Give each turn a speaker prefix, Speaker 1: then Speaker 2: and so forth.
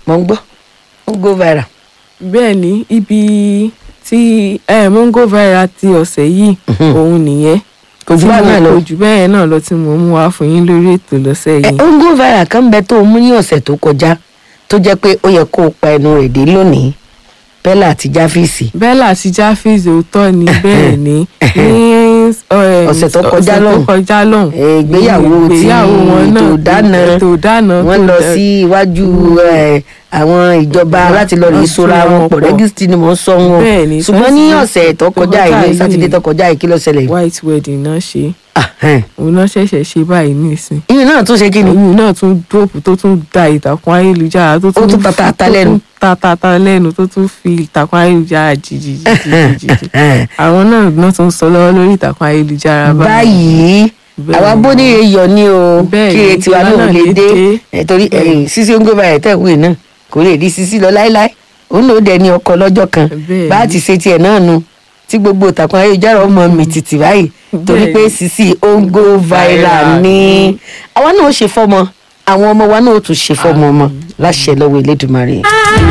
Speaker 1: mo ń gbọ́ ó go viral.
Speaker 2: bẹ́ẹ̀ ni ibi tí eh, mongo viral ti ọ̀sẹ̀ yìí òun nìyẹn
Speaker 1: kò jù bá náà lọ.
Speaker 2: kò jù bẹ́ẹ̀ náà lọ tí mo mú wá fún yín lórí ètò lọ́sẹ̀
Speaker 1: ẹ
Speaker 2: yìí.
Speaker 1: ó ń go viral kan bẹ tó o mú ní ọ̀sẹ̀ tó kọjá tó jẹ́ pé ó yẹ kó o pa ẹnu rẹ̀ dé lónìí bella àti jáfíìsì.
Speaker 2: bella àti japheth òótọ́ ni bẹ́ẹ̀ ni ní eh,
Speaker 1: Ọ̀sẹ̀ tó kọjá
Speaker 2: ọ̀sẹ̀
Speaker 1: lọ́hùn.
Speaker 2: tó kọjá lọ́hùn.
Speaker 1: Eh, ìgbéyàwó ti
Speaker 2: ìgbéyàwó wọn náà
Speaker 1: ètò ìdáná
Speaker 2: ètò ìdáná
Speaker 1: wọ́n
Speaker 2: tó
Speaker 1: lọ
Speaker 2: dẹ-
Speaker 1: sí iwájú eh, àwọn ìjọba láti lọ rèé
Speaker 2: Wọ́n
Speaker 1: sora
Speaker 2: sora
Speaker 1: wọn
Speaker 2: wọn
Speaker 1: pọ̀
Speaker 2: pọ̀.
Speaker 1: rẹ́gísítì ni mò ń sọ wọn
Speaker 2: Bẹ́ẹ̀ ni,
Speaker 1: ṣùgbọ́n ní
Speaker 2: Sátidé
Speaker 1: ọ̀sẹ̀ tó
Speaker 2: tó
Speaker 1: kọjá
Speaker 2: kọjá
Speaker 1: yìí
Speaker 2: yìí.
Speaker 1: sátidé tó kọjá yìí kí ló ṣẹlẹ̀.
Speaker 2: white wedding náà ṣe
Speaker 1: Ah, eh.
Speaker 2: òun náà ṣẹ̀ṣẹ̀ ṣe báyìí nísìn
Speaker 1: ìyẹn náà tún ṣe kí ni.
Speaker 2: òun náà tún dóòpù tó tún da ìtàkùn ayélujára tó
Speaker 1: Ó tún ta ta ta
Speaker 2: tó
Speaker 1: lẹ́nu.
Speaker 2: tún ta ta ta lẹ́nu tó tún fi ìtàkùn ayélujára jìjìjìjìjì àwọn náà náà tún sọ lọ́wọ́ lórí ìtàkùn ayélujára
Speaker 1: báyìí
Speaker 2: Bẹ́ẹ̀
Speaker 1: àwa
Speaker 2: ni.
Speaker 1: bóníire yọ ní o
Speaker 2: Bẹ́ẹ̀
Speaker 1: kíre
Speaker 2: ni,
Speaker 1: tiwa
Speaker 2: tiwa
Speaker 1: náà
Speaker 2: náà
Speaker 1: lè
Speaker 2: lè
Speaker 1: dé
Speaker 2: dé.
Speaker 1: Eh, torí
Speaker 2: Bẹ́ẹ̀ ni.
Speaker 1: sísí ongo báyìí tẹ̀wé náà kò lè rí sísí lọ láéláé òun ló dẹ ní ọkọ lọ́jọ́ kan
Speaker 2: Bẹ́ẹ̀
Speaker 1: bá a
Speaker 2: ni.
Speaker 1: ti ṣe tiẹ̀ náà nu tí gbogbo ìtàkùn ayélujára ọmọ mi tìtì báyìí torí
Speaker 2: Bẹ́ẹ̀
Speaker 1: pé
Speaker 2: ni.
Speaker 1: sísí ongo viral ni àwa náà ó ṣe fọmọ àwọn ọmọ wa náà ó tún ṣe fọmọ ọmọ láṣẹ lọ́wọ́ Elédùmarè.